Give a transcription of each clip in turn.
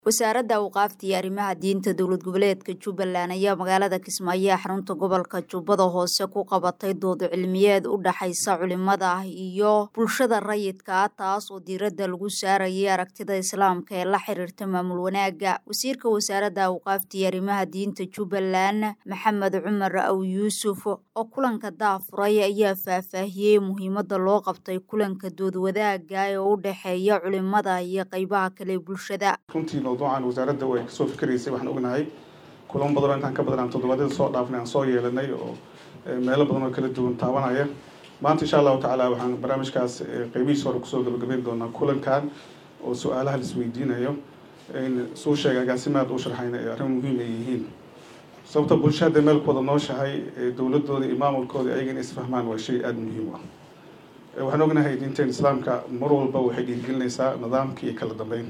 wasaaradda awqaafta iyo arrimaha diinta dowlad goboleedka jubbaland ayaa magaalada kismaayo ee xarunta gobolka jubbada hoose ku qabatay dood cilmiyeed u dhaxaysa culimada iyo bulshada rayidka ah taas oo diiradda lagu saarayay aragtida islaamka ee la xiriirta maamul wanaagga wasiirka wasaaradda awqaafta iyo arrimaha diinta jubbaland maxamed cumar aw yuusuf oo kulanka daafuray ayaa faahfaahiyey muhiimadda loo qabtay kulanka dood wadaagga ee u dhexeeya culimada iyo qeybaha kale bulshada runtii mawduucan wasaaradda way kasoo fikiraysay waxaan ognahay kulamo badanoo intaan ka badan aan toddobaadyada soo dhaafnay aan soo yeelanay oo meelo badan oo kala duwan taabanaya maanta insha allahu tacaala waxaan barnaamijkaas qeybihiisa hore kusoo gabagabeyn doonaa kulankan oo su-aalaha la isweydiinayo suu sheegay agaasimaad u sharxayna ee arrin muhiim ay yihiin sababta bulsha hadday meel ku wada nooshahay dowladooda iyo maamulkooda ayaga inay isfahmaan waa shay aada muhiim u ah waxaan ognahay diinteen islaamka mar walba waxay dhiirigelinaysaa nidaamka iyo kala dambeyn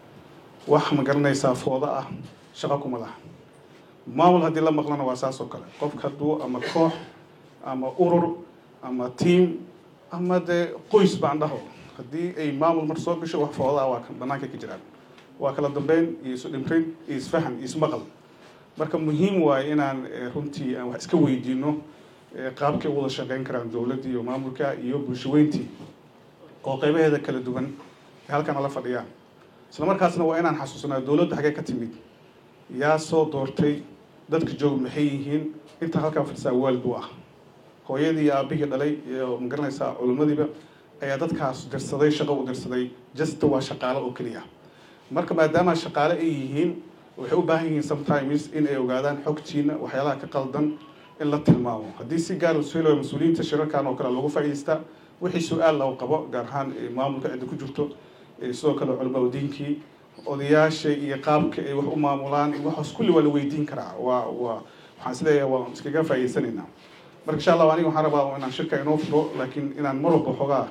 wax ma garanaysaa fooda ah shaqo kuma laha maamul haddii la maqlana waa saas oo kale qofka hadduu ama koox ama urur ama tiam ama dee qoys baan dhaho haddii ay maamul mar soo gasho wax fooda ah waa banaanka ka jiraan waa kala dambeyn iyo isu dhimrin iyo isfahan iyo ismaqal marka muhiim waaye inaan runtii aan wax iska weydiino qaabkay u wada shaqeyn karaan dowladda iyo maamulka iyo bulshaweyntii oo qeybaheeda kala duwan halkan ala fadhiyaan isla markaasna waa inaan xasuusnaa dowladda xaggee ka timid yaa soo doortay dadka joog maxay yihiin intaa halkaa fadhisaa waalid u ah hooyadii iyo aabihii dhalay iyo magaranaysaa culimmadiiba ayaa dadkaas dirsaday shaqo u dirsaday jasta waa shaqaale oo keliya marka maadaama shaqaale ay yihiin waxay u baahan yihiin sometimes in ay ogaadaan xogtiina waxyaalaha ka qaldan in la tilmaamo haddii si gaar ushelo mas-uuliyiinta shirarkan oo kale lagu faa'iidaysta wixii su-aal lagu qabo gaar ahaan maamulka cidda ku jirto sidoo kale culamada diinkii odayaasha iyo qaabka ay wax u maamulaan waxaas kulli waa la weydiin karaa waa waa waxaan isleeyahay waa iskaga faa'iidaysanaynaa marka insha allah aniga waxaan rabaa inaan shirka inoo furo laakiin inaan mar walba xoogaa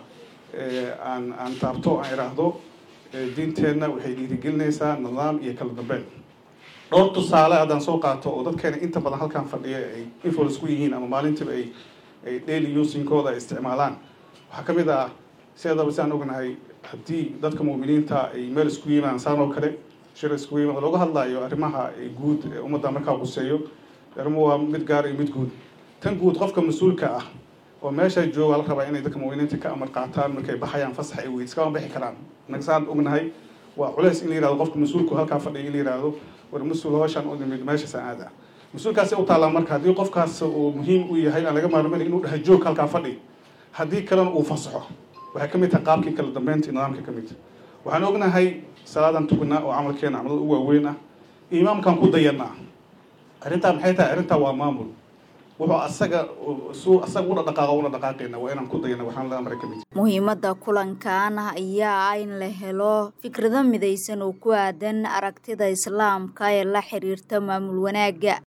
aan aan taabto aan idhaahdo diinteenna waxay dhiirigelinaysaa nidaam iyo kala dambeyn dhowr tusaale haddaan soo qaato oo dadkeena inta badan halkan fadhiya ay influence ku yihiin ama maalintiiba ay ay daily usinkooda ay isticmaalaan waxaa ka mid ah sideedaba si aan ognahay haddii dadka mu'miniinta ay meel isku yimaadaan saan oo kale shir isku yimaada looga hadlayo arrimaha guud ee ummadda markaa quseeyo arrimuhu waa mid gaar iyo mid guud tan guud qofka mas-uulka ah oo meesha jooga la rabaa inay dadka mu'miniinta ka amar qaataan markay baxayaan fasax ay weyd iskama bixi karaan inaga saan ognahay waa culeys in la yihahdo qofka mas-uulku halkaa fadhiya in la yihahdo war mas-uul hooshaan u nimid meeshaasaan aada mas-uulkaasi u taallaa marka haddii qofkaas uu muhiim u yahay aan laga maarmayn inuu dhaha joog halkaa fadhi haddii kalena uu fasaxo waxay ka mid tahay qaabkii kala dambeynta nidaamka ka mid waxaan ognahay salaadan tukanaa oo camalkeena camalada u waaweyn ah imaamkaan ku dayanaa arrintaa maxay tahay arrintaa waa maamul wuxuu asaga suu asaga una dhaqaaqo una dhaqaaqayna waa inaan ku dayana waxaan la amray ka mid muhiimadda kulankan ayaa ah in la helo fikrado midaysan oo ku aadan aragtida islaamka ee la xiriirta maamul wanaagga